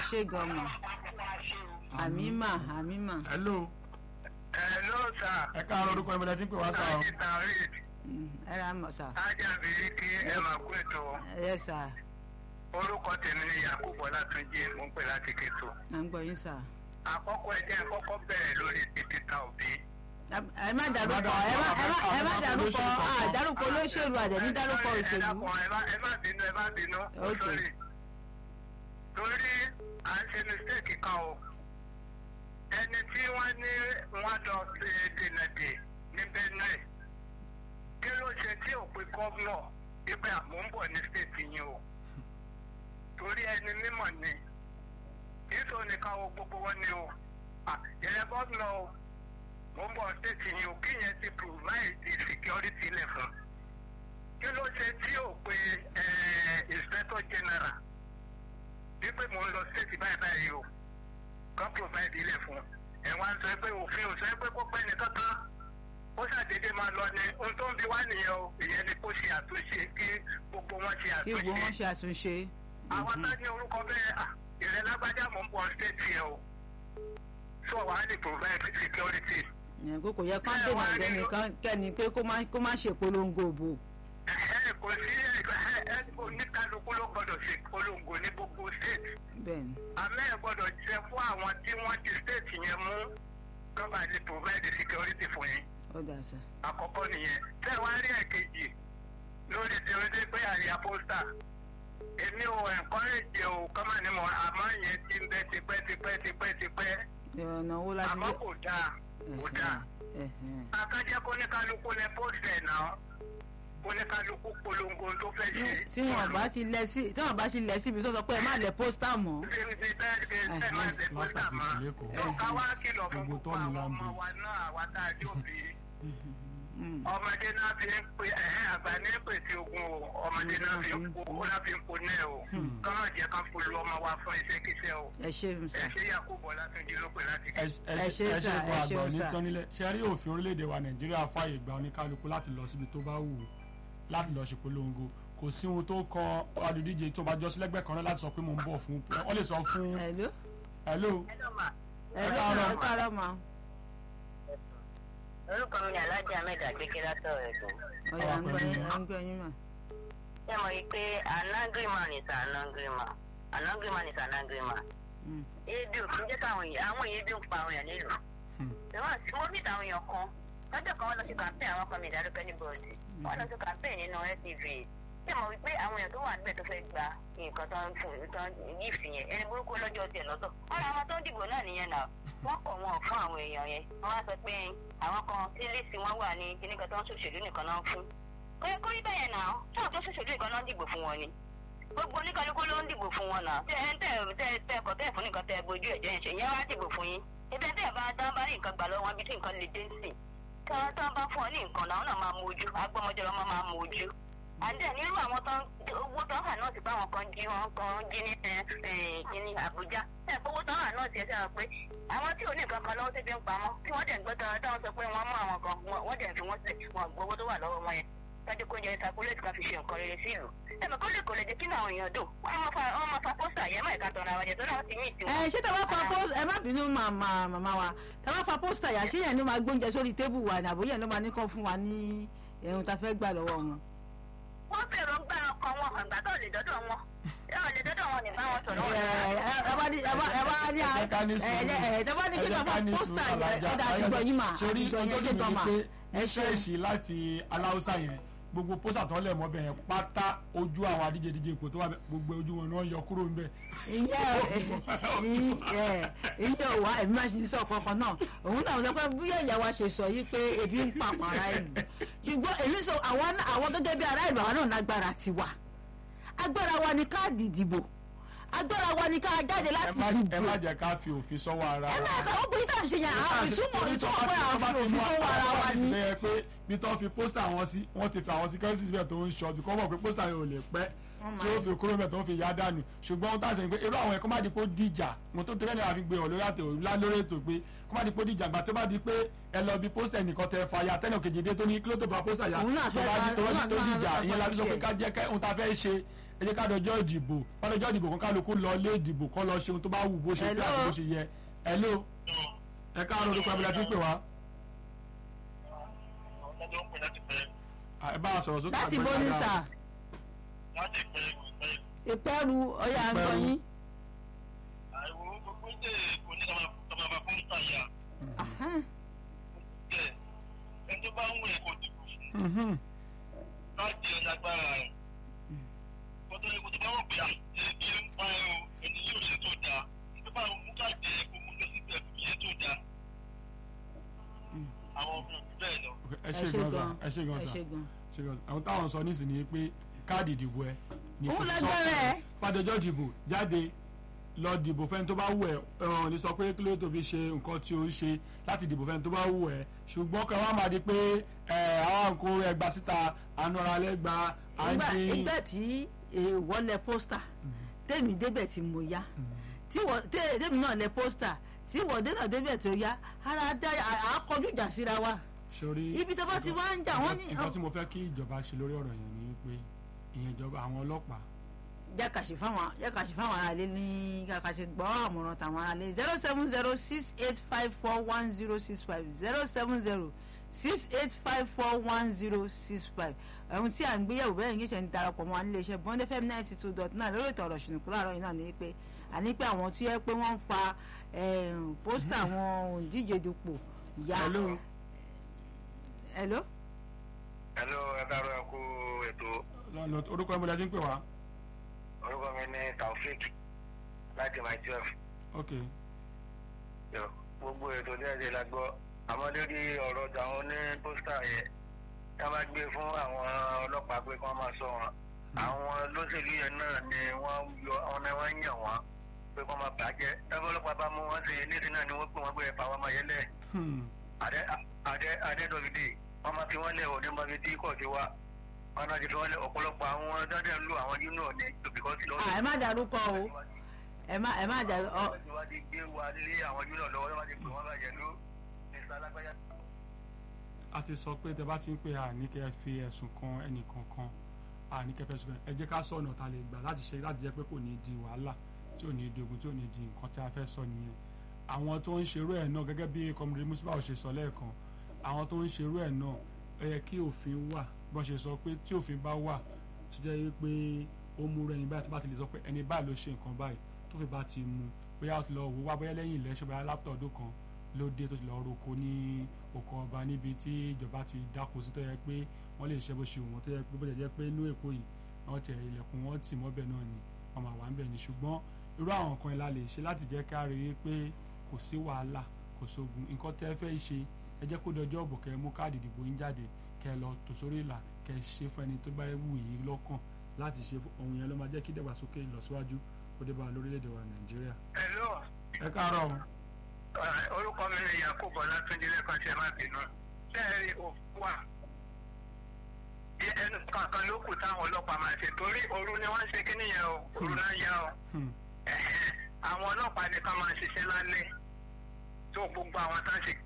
ṣé gan mà àmì mà àmì mà hello Hello sir. ẹ káàárọ̀ orúkọ ìmọ̀lẹ́ tí ń pè wá sáà o. Láti Tawhid, Mm, ẹ ra mọ̀ sà Ájà Bìríkì ẹ máa kú ètò. ẹ sà Orúkọ tèmi ni Yakubu Ọlátúnjí, mo ń pè láti Kétu. à ń gbọ́ yín sà. Àkọ́kọ́ ẹ jẹ́ àkọ́kọ́ bẹ̀rẹ̀ lórí ti Peter Obi. ẹ má dárúkọ ẹ má ẹ má ẹ má dárúkọ à dárúkọ olóṣèlú àdẹ̀ní dárúkọ Ẹ òṣèlú. dákun, ẹ má ẹ má bínú ẹ má bínú. Ó Ok. sọ̀rí. Torí à ń ṣe mistake kan o. Ẹni tí wọ́n ní wọ́n lọ ṣe dènà dè ní Benue. Kí ló ṣe tí ò pe gọ́vnọ̀ ibẹ̀ àmọ́ ń bọ̀ ní stéètì yín o? Torí ẹni mímọ̀ ni. Ìṣó nìkan o gbogbo wọn ni o. Ìrẹ́ gọ́vnọ̀ o. Mo ń bọ̀ stéètì yín o. Kí yẹn ti provide security lẹ̀ fún kí ló ṣe tí ò pe eh, inspector general wípé mò ń lọ state báyìí báyìí o kan provide ilẹ̀ fún ẹ̀ wá ń sọ pé òfin ò sọ pé kó pẹ́ ní kankan ó ṣàdédé máa lọ ní ohun tó ń bi wá nìyẹn o ìyẹn ni kó ṣe àtúnṣe kí gbogbo wọn ṣe kí gbogbo wọn àtúnṣe ṣe àtúnṣe. àwọn tá ní orúkọ bẹ́ẹ̀ à, ìrẹ́ lágbájá mò ń bọ̀ state yẹn o so wàá lè provide security Ìyẹn pé kò yẹ ká dènà ọ̀gbẹ́ni kẹ́ni pé kó má kó má ṣe polongo òbò. Ẹ̀hẹ́, kò sí ẹ̀ ẹ̀ oníkálukú ló gbọdọ̀ ṣe polongo ní gbogbo state bẹ́ẹ̀ni àmọ́ ẹ̀ gbọ́dọ̀ jẹ́ fún àwọn tí wọ́n ti state yẹn mú kọ́ba lè provide security fún yín ó dà sà. àkọ́kọ́ nìyẹn tẹ́ ẹ wá rí ẹ̀kejì lórí ti orí pé àríyá pósítà èmi ò encourage o kọ́mà ni mo àmọ́ yẹn ti ń bẹ tipẹ́ tipẹ́ tipẹ́ tipẹ́ ìrànà owó láti àmọ́ kò dáa kò dáa Ẹ̀hẹ̀n. akájẹ́ kó ní kálukú lẹ pósítẹ̀ náà kó ní kálukú polongo tó fẹ́ ṣe. tí wọn bá ti lẹ sí tí wọn bá ti lẹ síbi tó sọ pé ẹ má lẹ pósítà mọ́. ṣe ń ṣe bẹ́ẹ̀ ṣe ń ṣe máa ń ṣe pósítà Lásà ti mọ́. sì lẹ́kọ̀ọ́. Yóò ká wá kìlọ̀ fún Gbogbo gbogbo tọ́ọ̀nù àwọn là ń ọmọ bò. wa náà àwa tá a jó bí. Mm. ọmọdé náà fi ń pe ẹ̀hẹ́ àgbà ní pèsè ogun o ọmọdé náà fi ń po ó náà fi ń po náà o kọ́nà jẹ́ ká polo ọmọ wa fún iṣẹ́kíṣẹ́ o. ẹ ṣe ń ẹ sà. ṣe Yakubu Ọlátúnjí ló pè láti ẹ kí. ẹ Ẹ ṣé ẹ ṣe sà, kó ẹ àgbà ṣeun òní sà. tán nílẹ̀ ṣe rí òfin orílẹ̀-èdè wa nàìjíríà fààyè gba oníkálukú láti lọ síbi tó bá wù ú láti lọ ṣèpolongo kò sí ohun tó kan adùdíje tó bá jọ sí lẹ́gbẹ̀ẹ́ kan náà láti sọ pé mò ń bọ̀ fún wọ́n lè sọ fún Hello? hello ẹ Ẹ ló káàárọ̀. ẹ káàárọ̀ mà. orúkọ mi ni alájà ahmed agbèké látọ̀rọ̀ ẹ̀dùn. ọ̀yà ń gbọ́ yín ẹ ń gbọ́ yín mà. ṣé mo rí i pé an angry man is an angry man an angry man is an angry man. Mm. ebi ò kí ń jẹ́ káwọn èèyàn àwọn èèyàn ebi ń pa àwọn èèyàn nílùú. Hmm. ìwọ́n sí mo ní ìtàwọn èèyàn kan lọ́jọ́ kan wọ́n lọ sí campaign àwọn kan mi ìdádúpẹ́ ní bọ́ọ̀dì wọ́n lọ sí campaign nínú LTV ṣé mo rí i pé àwọn èèyàn tó wà níbẹ̀ tó fẹ́ gba nǹkan tó ń fún tó ń gift yẹn ẹni burúkú lọ́jọ́ tiẹ̀ lọ́tọ̀ wọ́n ra àwọn tó ń dìbò náà nìyẹn náà wọ́n kọ̀ wọn fún àwọn èèyàn yẹn wọ́n wá sọ pé àwọn kan tí lísì wọn wà ní kíníkan tó ń ṣòṣèlú nìkan náà ń fún kò yẹ kó rí bẹ́ẹ̀ yẹn náà tí àwọn tó ṣòṣèlú nìkan náà ń dìbò fún wọn ni gbogbo oníkálukú ló ń dìbò fún wọn náà tẹ ẹ tẹ tẹ tẹ ẹkọ tẹ fún nìkan tẹ bójú ẹjẹ ń ṣe yẹn wá dìbò fún yín ibẹ tẹ bá dán bá rí nǹkan gbà lọ́wọ́ wọn bí tí nǹkan lè dé sí tí wọn tán bá fún ọ ní nǹkan náà wọn náà máa mú ojú agbọmọjọ lọmọ máa mú ojú àdé nírú àwọn tó ń owó tó ń hà náà ti bá àwọn kan jí wọn kan jí ní ẹ ẹ ní Àbújá ẹ owó tó ń hà náà ti ẹ sẹ́wọ̀n pé àwọn tí ò ní nǹkan kan lọ́wọ́ tó fi ń pamọ́ tí wọ́n dẹ̀ ń gbọ́ tán táwọn sọ pé wọ́n mú àwọn kan wọ́n- wọ́n dẹ̀ ń fi wọ́n sílẹ̀ wọn gbowó tó wà lọ́wọ́ wọn yẹn tọ́jú kó jẹ́ sakuléètì kan fi ṣe nǹkan rere sí ìlú ẹ̀mọ̀ kó lè kò lè jẹ́ kí ní àwọn èèyàn dùn wọ́n máa fa wọ́n máa fa pósítà yẹn mọ́ ìka tọ̀nà àwọn ẹ̀jẹ̀ tó náà ti mí ìtiwọn. ẹ ṣé tàbá fa pósítà ẹ má bínú màmá màmá wa tàbá fa pósítà yà ṣé yẹn ló máa gbóúnjẹ sórí tébù wa ní àbóyẹ ló máa ní kọ́ fún wa ní ẹ̀hún tá a fẹ́ gbà lọ́wọ́ wọn. wọ́n fèrò ń gbá ọkàn wọn àgbà tó lè dọ́dọ̀ wọn yóò lè dọ́dọ̀ wọn nígbà wọn sọ̀rọ̀ wọn. ẹ bá ní ẹ bá ẹ bá ní Ẹ jẹ́ ká ní ẹ sùúrù. ẹ ẹ bá ní kí Ẹ jẹ́ tàbá ká ní pósítà sùúrù, yẹn Alájà. ọ̀dà àti gbọ̀ yín mà sórí àti gbọ̀ yín ọjọ́ ṣé mi tán ni mà pé ẹ ní ṣe ṣẹ́ẹ̀ṣì láti aláùsá yẹn gbogbo pósà tó ń lẹ̀ mọ́bẹ̀ yẹn pátá ojú àwọn adíje díje ipò tó wà bẹ̀, gbogbo ojú wọn náà yọ kúrò ńbẹ̀. ìyẹn ìyẹn ò wá ẹ̀mí máa ṣe sọ kankan náà òun náà sọ pé bóyá ìyá wa ṣe sọ yìí pé ebi ń pa àwọn ará ìlú ṣùgbọ́n èmi sọ àwọn náà- àwọn gẹ́gẹ́ bí ará ìlú àwọn náà lágbára tiwa agbára wa ni káàdì ìdìbò agbára wa ni ká jáde ẹ láti má- ẹ dìbò má jẹ́ ká fi òfin sọ́wọ́ ara ẹ wa. máa kà ó pé tá à ń ṣe yẹn àwọn ìtumọ̀ ìtumọ̀ pé àwọn fi òfin fún wa ara wa ni. ṣe pé bí tó fi pósítà wọn sí wọ́n ti fi àwọn security síbẹ̀ tó ń ṣọ́ bíkọ́ mọ̀ pé pósítà yẹn ò lè pẹ́ tí ó fi kúrò bẹ̀ tó ń fi yá dànù ṣùgbọ́n ohun tá a sọ ni pé irú àwọn ẹ̀kọ́ má di pé ó dìjà mo tó tẹ́lẹ̀ náà fi gbé wọn lórí àtẹ̀ òrùlá lórí ètò pé kó má di pé ó dìjà gbà tó bá di pé ẹ lọ bí pósítà nìkan tẹ fa ya tẹ́lẹ̀ kejì dé tó ní kí ló tó fa pósítà ya Òun náà tó fẹ́ bá di fa- tó òun bá náà di tó náà dìjà fẹ́ ìyẹn la fi sọ pé fa ká jẹ́ kẹ́ ohun tá a fẹ́ ṣe ẹ jẹ́ ká dọjọ́ ìdìbò ká dọjọ́ ìdìbò kan kálukú lọ ilé ìdìbò kọ́ lọ ṣe ohun tó bá wù bó ṣe fẹ́ Hello. àti bó ṣe yẹ hello ẹ káàárọ̀ orúkọ abẹ́lẹ́ tí ń pè wá ọjọ́ ń pè láti pẹ́ Ah, ẹ bá a sọ̀rọ̀ sókè láti àgbẹ̀ bó ní dáadáa. sà láti pẹ́ pẹ́ ìpẹ́rù ọ̀yà ń gbọ́ Ìpẹ́rù. yín. àìwò gbogbo ìdè kò ní kàmá bá fún ìtàyà Ahán. jẹ ẹni tó bá ń wẹ̀ kò dìbò fún Mhm. láti ẹ̀ lágbára ẹ̀ kótó ikú tó bá wọ̀ pé àti ń pa ẹ̀ o ẹni yóò ṣe tó dáa tó bá mú káàdì ẹ̀ kó mú lọ sí ẹ̀ kò yẹ tó dáa àwọn ọmọ òbí bẹ́ẹ̀ lọ. Ok, ẹ ṣe gan sa ẹ ṣe gan ẹ sa ṣe gan. ṣe gan sa àwọn táwọn sọ nísìnyí pé káàdì ìdìbò ẹ ní Òun kò sọ lágbára fún ẹ ẹ. pàdéjọ́ ìdìbò jáde lọ dìbò fẹ́ni tó bá wù ẹ́ ẹ̀rọ ní sọ pé kí ló tó fi ṣe nǹkan tí ó ń ṣe láti dìbò fẹ́ni tó bá wù ẹ́ ṣùgbọ́n kan wá máa di pé ẹ̀ àwọn nǹkó ẹgbà síta àánú ara lẹ́gba ìgbà àǹdí ìgbà tí èèwọ̀ lẹ pósítà tèmi débẹ̀ tí mo yá tí wọ́n tẹ́- tèmi náà lẹ pósítà tí wọ́n dé náà débẹ̀ tó yá ara dá à á kọjú ìjà síra wa sórí ibi tó bá ti wá ń jà wọ́n ní nǹkan tí mo fẹ́ kí ìjọba ṣe lórí ọ̀rọ̀ yẹn ni pé ìyẹn ìjọba àwọn ọlọ́pàá jákàṣe fáwọn jákàṣe fáwọn aráalé ní jákàṣe gbọ́ àmọ̀ràn tàwọn aráalé zero seven zero six eight five four one zero six five zero seven zero six eight five four one zero six five ohun tí à ń gbéyẹ̀wò bẹ́ẹ̀ ní ṣe ń darapọ̀ mọ́ nílé iṣẹ́ bond fm ninety two dot nine lórí ètò ọ̀rọ̀ ṣùnùkú láàárọ̀ yìí náà ní pé àní pé àwọn tí yẹ pé wọ́n ń fa em, pósítà àwọn òǹdíje dupò ya hello hello hello ẹ káàárọ̀ ẹ kú ètò lọ́nà orúkọ ẹ̀mọ́lẹ́ tí ń pè wá orúkọ mi ní taofik láti my twelve ok gbogbo ètò ní ẹ̀jẹ̀ la gbọ́ àmọ́ lórí ọ̀rọ̀ tàwọn ní pósítà yẹn tá a bá gbé fún àwọn ọlọ́pàá pé kí wọ́n máa sọ wọn àwọn olóṣèlú yẹn náà ni wọ́n yọ àwọn náà wọ́n yàn wọ́n pé kí wọ́n máa bàjẹ́ tábí ọlọ́pàá bá mú wọn ṣe nísìnyí náà ni wọ́n pè wọ́n pé ẹ̀fà wọn máa yẹ lẹ̀ Hmm. adé adé adédọ̀gídé wọ́n máa fi wọ́n lẹ̀ òní máa fi tí kò ti wá wọ́n náà ti fi wọ́n lẹ̀ ọ̀pọ̀lọpọ̀ àwọn dáadáa ń lo àwọn union ní tòbíkọ́sì lọ́wọ́. Ah, ẹ má dárúkọ o ẹ má ẹ má dárúkọ ọ wọ́n ti wá di gbé wa lé àwọn union lọ́wọ́ wọ́n ti pè wọ́n bàjẹ́ ló mr alágbájá. a ti sọ pé tẹ bá ti ń pè àní kẹ́ fi ẹ̀sùn kan ẹnì kankan àní kẹ́ fẹ̀sùn kan ẹ jẹ́ ká sọ ọ̀nà tá a lè gbà láti ṣe láti jẹ́ pé kò ní di wàhálà tí ò ní di ogun tí ò ní di nǹkan tí a fẹ́ sọ nìyẹn àwọn tó ń ṣerú ẹ̀ náà gẹ́gẹ́ bí kọmọdé musiba ò ṣe sọ lẹ́ẹ̀kan àwọn tó ń ṣerú ẹ̀ náà ẹ yẹ kí òfin wà bọ́n ṣe sọ pé tí òfin bá wà tó jẹ́ pé ó mú ẹni báyìí tó bá ti lè sọ pé ẹni báyìí ló ṣe nǹkan báyìí tó fi bá ti mú bóyá ó ti lọ wò wá bóyá lẹ́yìn ilẹ̀ ṣe bóyá lápútọ̀ ọdún kan ló dé tó ti lọ roko ní oko ọba níbi tí ìjọba ti dáko sí tó yẹ pé wọ́n lè ṣe bó ṣe wù wọ́n tó yẹ pé bó jẹ́ pé inú èkó yìí wọ́n tẹ ilẹ̀kùn wọn tì mọ́bẹ̀ náà ni wọ́n máa wà ń bẹ̀ ni ṣùgbọ́n irú àwọn nǹkan ìlà lè ṣe láti jẹ́ ká rí i pé kò sí wàhálà kò sógun nǹkan tẹ́ fẹ́ ṣe ẹ jẹ́ kó dọjọ́ ọ̀bọ̀ kẹ́ ẹ mú káàdì ìdìbò yín jáde kẹ́ ẹ lọ tò sórí ìlà kẹ́ ẹ ṣe fún ẹni tó bá wù yín lọ́kàn láti ṣe fún ohun yẹn ló máa jẹ́ kí ìdàgbàsókè ìlọsíwájú kó dé bá a lórílẹ̀‐èdè wa nàìjíríà. hello ẹ káàárọ̀ o. orúkọ mi ni yakubu ọlátúndé lẹ́kàn tí ẹ má bínú sẹ́ẹ̀rì òfin wà bí ẹnu kankan ló kù táwọn ọlọ́pàá máa ṣe torí òru ni wọ́n ń ṣe kíní yẹn o òru náà yá o Hmm. Ẹ̀hẹ́n. àwọn ọlọ́pàá nìkan máa ṣiṣẹ́ lálẹ́ tó gbogbo àwọn tá a ṣe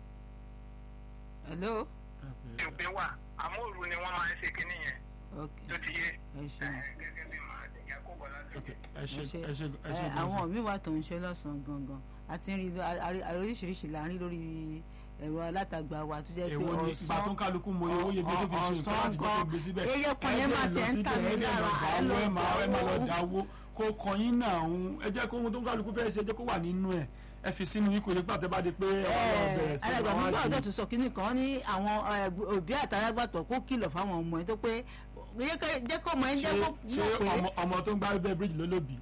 hello ẹ pè é. ìpín wà àmọ́ òru ni wọ́n máa ń ṣe kíní yẹn ok tó ti yé ẹ ṣeun. Ẹ̀hẹ́n, gẹ́gẹ́ bí màá ṣe yakubu Ok, ọlátúndé. ẹ ṣe ẹ ṣe ẹ ṣe ẹ ṣe ẹ, gan-an. àwọn míì wà tó ń ṣe lọ́sàn-án gangan àti ń rí lọ- a- a- a- oríṣiríṣi là ń rí lórí ẹ̀rọ alátagbà wa tó jẹ́ pé èwo ni ìgbà tó ń kálukú mọ owó yẹ bí tó fi ṣe nǹkan láti gbọ́ tó gbé síbẹ̀ eye kan yẹn máa tiẹ̀ ń tà mí lára ẹ lọ ẹ máa ẹ máa lọ dáwó kó kọyín náà ń ẹ jẹ́ kó ohun tó ń kálukú fẹ́ ṣe ẹ jẹ́ kó wà nínú ẹ̀ ẹ fi sínú ikú nígbà tẹ́ bá di pé ẹ wá lọ bẹ̀rẹ̀ sí alàgbà àwọn nígbà àṣẹ. ọjọ́ tó sọ kínní kan ní àwọn ẹ, òbí àtàlágbàtọ̀ kó kìlọ̀ fáwọn ọmọ ẹ tó pé jẹ́ ká- jẹ́ kó ọmọ ẹ jẹ́ kó ṣé mọ̀ pé ọmọ- ọmọ tó ń gbá bẹ́ẹ̀ bíríjì lólóbì.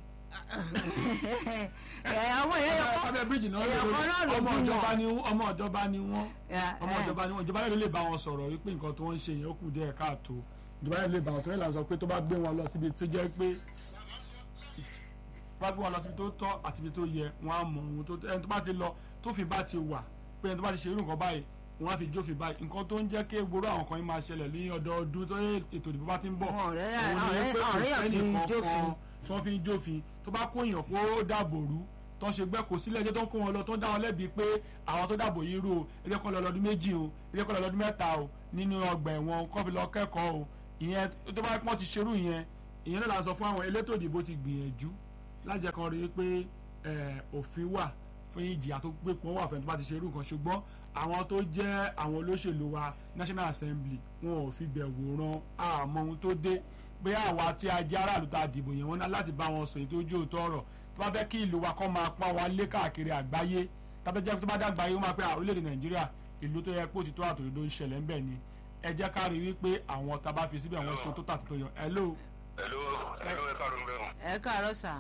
ẹ, àwọn èèyàn yẹ kó abẹ́ bíríjì náà èèyàn kan náà ló ọmọ bí ìjọba wọn. ni ọmọ ìjọba ni wọ́n ẹ, ọmọ ẹ, ìjọba ni wọ́n ìjọba yẹn ló lè bá wọn sọ̀rọ̀ wípé nǹkan tó ń ṣe yẹn ó kù díẹ̀ káàtó ìjọba yẹn lè bá wọn tó yẹ là ń sọ pé tó bá gbé wọn lọ síbi tó jẹ́ pé bá gbé wọn lọ síbi tó tọ́ àti ibi tó yẹ wọn á mọ ohun tó ẹni tó bá ti lọ tó fi bá ti wà pé ẹni tó bá ti ṣe irú nǹkan báyìí wọn á fi jófin báyìí nǹkan tó ń jẹ́ kí gbogbo àwọn kan yìí máa ṣẹlẹ̀ ní ọdọọdún tó yẹ ètò ìdìbò bá ti ń bọ̀ Àwọn ọ̀rẹ́- òun ni ọ̀rẹ́- pé kò ọ̀rẹ́ yàn fi sẹ́nì jófin. kankan tí wọ́n fi ń jófin tó bá kó èèyàn kó dàbò rú tó ń ṣe gbẹ́ kò sílẹ̀ ẹjọ́ tó ń kó wọn lọ tó ń dá wọn lẹ́bi pé àwọn tó dàbò yìí rú o ẹjẹ́ kọ́ lọ lọ́dún méjì o ẹjẹ́ kọ́ lọ lọ́dún mẹ́ta o nínú ọgbà ẹ̀wọ̀n kọ́ fi lọ kẹ́kọ̀ọ́ o ìyẹn tó bá pọ́n ti ṣerú ìyẹn ìyẹn náà la sọ fún àwọn elétò ìdìbò ti gbìyànjú láti jẹ́ kan rí i pé eh, òfin wà fún ìjìyà tó gbé pọn wà fún ẹni tó bá ti ṣe irú nǹkan ṣùgbọ́n àwọn tó jẹ́ àwọn olóṣèlú wa National Assembly wọn ò fi bẹ̀ wòran àmọ́ ohun tó dé pé àwa tí a jẹ́ aráàlú tá a dìbò yẹn wọn ná láti bá wọn sọ èyí tó jó òótọ́ ọ̀rọ̀ tó bá fẹ́ kí ìlú wa kọ́ máa pọ́n wa lé káàkiri àgbáyé tàbí jẹ́ tó bá dàgbà yìí ó máa pẹ́ àwọn orílẹ̀-èdè Nàìjíríà ìlú tó yẹ pé òtítọ́ àtòdodo ń ṣẹlẹ̀ ńbẹ̀ ni ẹ jẹ́ ká rí wípé àwọn tá a bá fi síbẹ̀ wọ́n ṣe tó tà tó yọ hello Hello, hello, ẹ káàárọ̀ ń bẹ̀rù. ẹ káàárọ̀ sà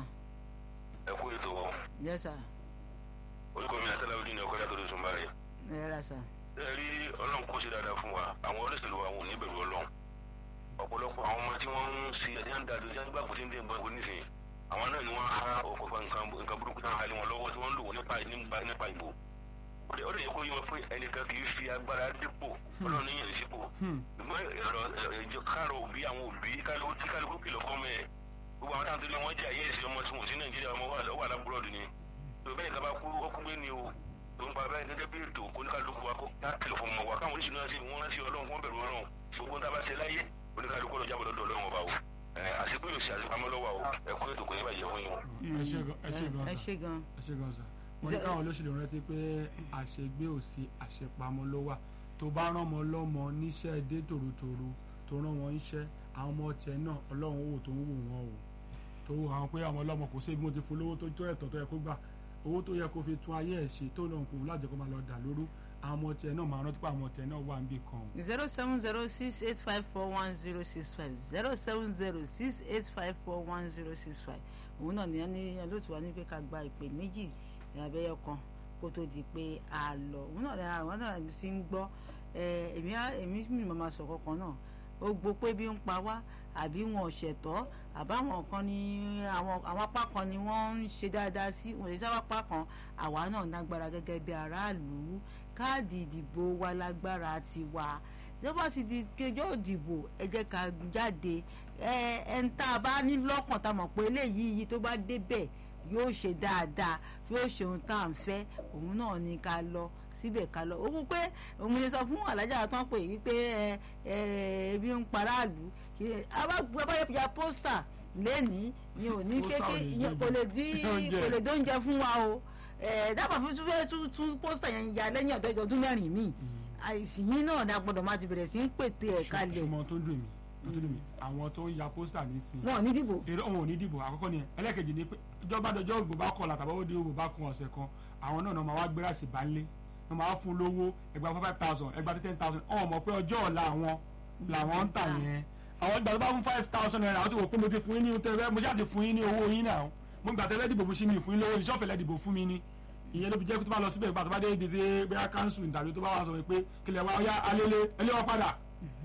Ẹ kú ètò wọn. yes sà Orúkọ mi àti Alábídí ni ọkọ yàtọ̀ lóṣù Mbàrẹ̀. ẹ rà sà Ẹ rí Ọlọ́run kó ṣe dáadáa fún wa. Àwọn olóṣèlú wa wọn ò ní bẹ̀rù Ọlọ́run. Ọ̀pọ̀lọpọ̀ àwọn ọmọ tí wọ́n ń ṣe ẹ̀sìn àǹdàdo tí wọ́n gbà kó tí ń dé nǹkan ìbò nísìnyí. Àwọn náà ni wọ́n há ọ̀pọ̀pọ̀ nǹkan nǹkan burúkú náà halẹ̀ wọn lọ́wọ́ tí wọ́n ń lò wọ́n nípa nípa nípa ìbò. Ó lè ó lè yẹ kó yé wọn pé ẹnìkan kì í fi agbára dípò Ọlọ́run níyàn sípò. Hmm. Ṣùgbọ́n ọ̀rọ̀ ìjọ káàrọ̀ òbí àwọn òbí kálukú tí kálukú kìlọ̀ fọ́mọ ẹ̀ gbogbo àwọn táwọn tó lé wọn jẹ àyè ìsìn ọmọ tí wọn ò sí Nàìjíríà ọmọ wà lọ́wọ́ alábúrọ̀dù ni tó bẹ́ẹ̀ ká bá kú ọkú gbé ni o tó ń pa bẹ́ẹ̀ gẹ́gẹ́ bí ètò oníkálukú wa kó ká kìlọ̀ fún ọmọ wa káwọn oníṣìí náà sì wọ́n rántí Ọlọ́run fún bẹ̀rù Ọlọ́run gbogbo tá a bá ṣe láyé oníkálukú lọ jábọ̀ lọ́dọ̀ Ọlọ́run ọba o àṣepé yóò ṣe àṣepamọ́ lọ́wọ́ o ẹ̀kọ́ ètò kò ní bàjẹ́ fún yín o. ẹ ṣé gan- ẹ ṣé gan ẹ sà. ṣé gan ẹ ṣé gan sà wọ́n ní káwọn olóṣèlú rántí pé àṣegbé ò sí àṣepamọ́ ló wà tó bá rán ọmọ lọ́mọ níṣẹ́ dé tòrótòró tó rán wọn iṣẹ́ àwọn ọmọ tiẹ̀ náà Ọlọ́run wò tó ń wò wọ́n o tó wò àwọn pé àwọn ọlọ́mọ kò sí ibi mo ti fún lówó tó tó ẹ̀tọ́ tó yẹ kó gbà owó tó yẹ kó fi tún ayé ẹ̀ ṣe tó lọ́n kò lájẹ́ kó máa lọ dà lóru àwọn ọmọ tiẹ̀ náà máa rántí pé àwọn ọmọ tiẹ̀ náà wà níbì kan o. zero seven zero six eight five four one zero six five zero seven zero six eight five four one zero six five òun náà nìyẹn ní olóòtú wa ní pé ká gba ìpè méjì abẹ́yẹ kan kó tó di pé a lọ òun náà ní àwọn náà ti ń gbọ́ ẹ, èmi á- èmi mi máa sọ kankan náà ó gbọ́ pé bí ń pa wá àbí wọn ò ṣẹ̀tọ́ àbáwọn kan ní àwọn àwọn apá kan ni wọ́n ń ṣe dáadáa sí wọn ò sábà apá kan àwa náà lágbára gẹ́gẹ́ bí aráàlú káàdì ìdìbò wa lágbára tiwa ìjọba ti di kejọ́ ìdìbò ẹ jẹ́ ká jáde ẹ ẹ ń tá a bá ní lọ́kàn tá a mọ̀ pé eléyìí yìí tó bá débẹ̀ yóò ṣe dáadáa yóò ṣe ohun tá à ń fẹ́ òun náà ni ká lọ síbẹ̀ ká lọ òun pé òun lè sọ fún alájà tó ń pè yí pé ẹ ẹ ebi ń paráàlú abáyọ̀pẹ̀yà pósítà lẹ́nìí ni ò ní Pósítà ò kéké lè ìyẹn jẹ́ kò lè dín oúnjẹ. kò lè dóúnjẹ fún wa o ẹ dábàá fún tún fẹ́ tún tún pósítà yẹn ya lẹ́yìn ọ̀dọ́ ọdún mẹ́rin míì àìsàn yìí náà dá gbọ́dọ̀ máa ti bẹ̀rẹ̀ sí ń pètè ẹ̀ kalẹ̀ ṣùgbọ́n tó dùn mí tó dùn mí àwọn tó ń ya pósítà nísìnyí wọn ò ní dìbò èrè òun ò ní dìbò àkọ́kọ́ ni ẹlẹ́kejì ni pé ìjọba dọjọ́ ògbò bá kọ̀ làtàbọ̀ ó di ògbò bá kan ọ̀sẹ̀ kan àwọn náà náà máa wá gbéra sí balẹ̀ wọ́n máa wá fún lówó ẹgbàá five thousand ẹgbàá ten thousand ọ̀hún mọ̀ pé ọjọ́ ọ̀la àwọn làwọn ń tà yẹn àwọn ìgbà tó bá fún five thousand naira àwọn tó wò pé mo ti fún yín ní tẹ́lẹ̀ mo ṣáà ti fún yín ní owó yín náà mo gbà tẹ́lẹ̀ dìbò fún sí mi fún yín lówó ìṣọ́fẹ̀ lẹ́ dìbò fún mi ni ìyẹn ló fi jẹ́ pé tó bá lọ síbẹ̀ ìgbà tó bá dé ibi tí bóyá council tàbí tó bá wà sọ pé kílẹ̀ wá ọyá alẹ́lẹ́ ẹlẹ́wọ̀n padà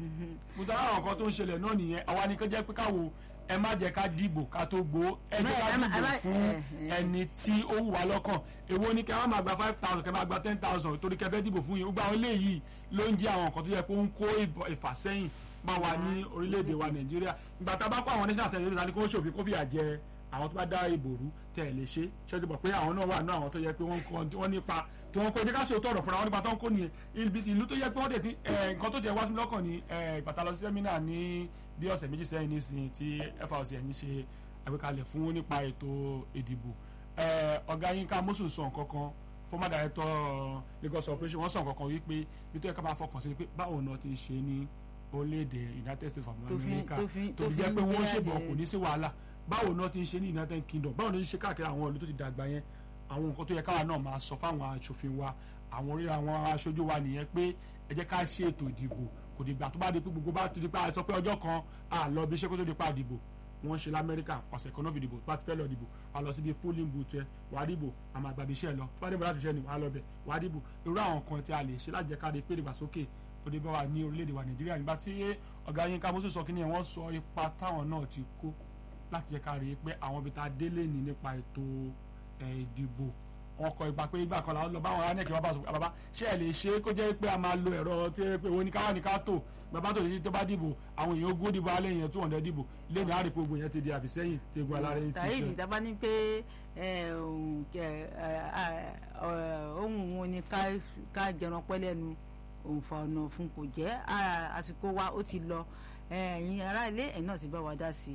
mo tọ́ àwọn nǹkan tó ń ṣẹlẹ̀ náà nìyẹn àwa ni kó jẹ́ pé káwo ẹ má jẹ́ ká dìbò ká tó gbó ẹ jẹ́ ká Ẹ má- ẹ dìbò má- fún ẹ- ẹ- ẹni tí ó wù wá lọ́kàn èwo ni kẹ́ wọ́n máa gba five thousand kẹ́ máa gba ten thousand torí kẹ́ fẹ́ dìbò fún yín gbogbo àwọn eléyìí ló ń jẹ́ àwọn nǹkan tó yẹ pé ó ń kó ìbọ̀- ìfàsẹ́yìn bá wa ní orílẹ̀-èdè wa nàìjíríà ìgbà tá a bá kó àwọn national assembly ta ni kó ṣòfin kó fìyà jẹ àwọn tó bá dá ìbò rú tẹ̀ lè ṣe ṣẹ́jú bọ̀ pé àwọn náà wà ní àwọn tó yẹ pé wọ́n kọ́ wọ́n nípa tí wọ́n kó jẹ́ ká ṣe òótọ́ ọ̀rọ̀ fúnra wọn nípa tó ń kó nìyẹn ibi ìlú tó yẹ pé wọ́n dẹ̀ ti ẹ̀, nǹkan tó jẹ́ wá sí mi lọ́kàn ní ìgbàtà lọ sí sẹ́mínà ní bí ọ̀sẹ̀ méjì sẹ́yìn nísìnyí tí FRCN ṣe àgbékalẹ̀ fún nípa ètò ìdìbò ẹ̀, ọ̀gá Yínká Mọ́sù sọ nǹkan kan former director Lagos operation wọ́n sọ nǹkan kan wípé bí tó yẹ ká máa fọkàn sí ni pé báwo náà ti ṣe ní orílẹ̀-èdè United States of Tó fi- America tó fi- tó tó fi fi jẹ́ pé ń wọ́n jẹ́ ṣèbọ̀ àjẹ́- kò ní sí wàhálà báwo náà ti ń ṣe ní United Kingdom báwo náà ti ń ṣe káàkiri àwọn ìlú tó ti dàgbà yẹn àwọn nǹkan tó yẹ káwa náà máa sọ fáwọn aṣòfin wa àwọn orí àwọn aṣojú wa nìyẹn pé ẹ jẹ́ ká ṣe ètò ìdìbò kò dìgbà tó bá di pé gbogbo bá ti di pé a sọ pé ọjọ́ kan a lọ bí iṣẹ́ kó tó di pa àdìbò wọ́n ṣe lamẹ́ríkà ọ̀sẹ̀ kan náà fi dìbò tó bá ti fẹ́ lọ dìbò wà lọ síbi polling booth ẹ wà á dìbò àmọ́ àgbàbí iṣẹ́ lọ tó bá dìbò láti iṣẹ́ ni wà á lọ bẹ̀ wà á dìbò irú àwọn kan tí a lè ṣe láti jẹ́ ká rí pé ìdàgbàsókè ó dé bá wa ní orílẹ̀-èdè wa nàìjíríà nígbà tí ọ̀gá Yínká Mọ́sù sọ kí ni wọ́n sọ ipa táwọn náà ti kó láti jẹ́ ká rí i pé àwọn ibi tá a délé ní nípa ètò ẹ̀, ìdìbò wọn kọ ipa pé ìgbà kan làwọn lọ báwọn anẹ́kẹ́ bá bá sọ pé bàbá ṣé ẹ lè ṣe é kó jẹ́ pé a máa lo ẹ̀rọ tí ẹ pé òun ní káwá ní ká tò bàbá tó lè tó bá dìbò àwọn èèyàn ogún dìbò alẹ́ yẹn two hundred dìbò lẹ́nu àárín gbogbo yẹn ti di àbísẹ́yìn tí egun alárẹ̀ ń fi tàyè ṣe. ìdábà ní pé ẹ, òun kẹ, ẹ, ẹ, ẹ, ohun wo ni ká ká jẹran pẹ́ lẹ́nu òǹfà ọ̀nà fún kò jẹ́ à, àsìkò wa ó ti lọ ẹ̀yin ará ilé ẹ̀ náà ti bá wa dá sí i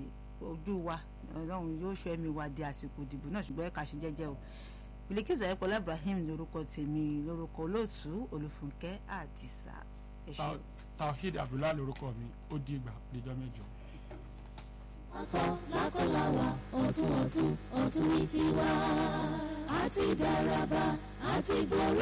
ojú wa ọlọ́run yóò ṣọ́ ẹ̀mí wa di àsìkò ìdìbò náà ṣùgbọ́n ẹ̀ka ṣe jẹ́jẹ́ o Bilikisu Ayọ̀pọ̀lá Ibrahim lórúkọ tèmi lórúkọ olóòtú Olúfúnkẹ́ Àdìsá ẹ ṣé. Ta- Tawhid Abdullahi lorúkọ mi ó di ìgbà òdìjọ́ mẹ́jọ. lákọ lákọ làwà ọ̀tún ọ̀tún ọ̀tún ní tiwa àti dáraba àti borí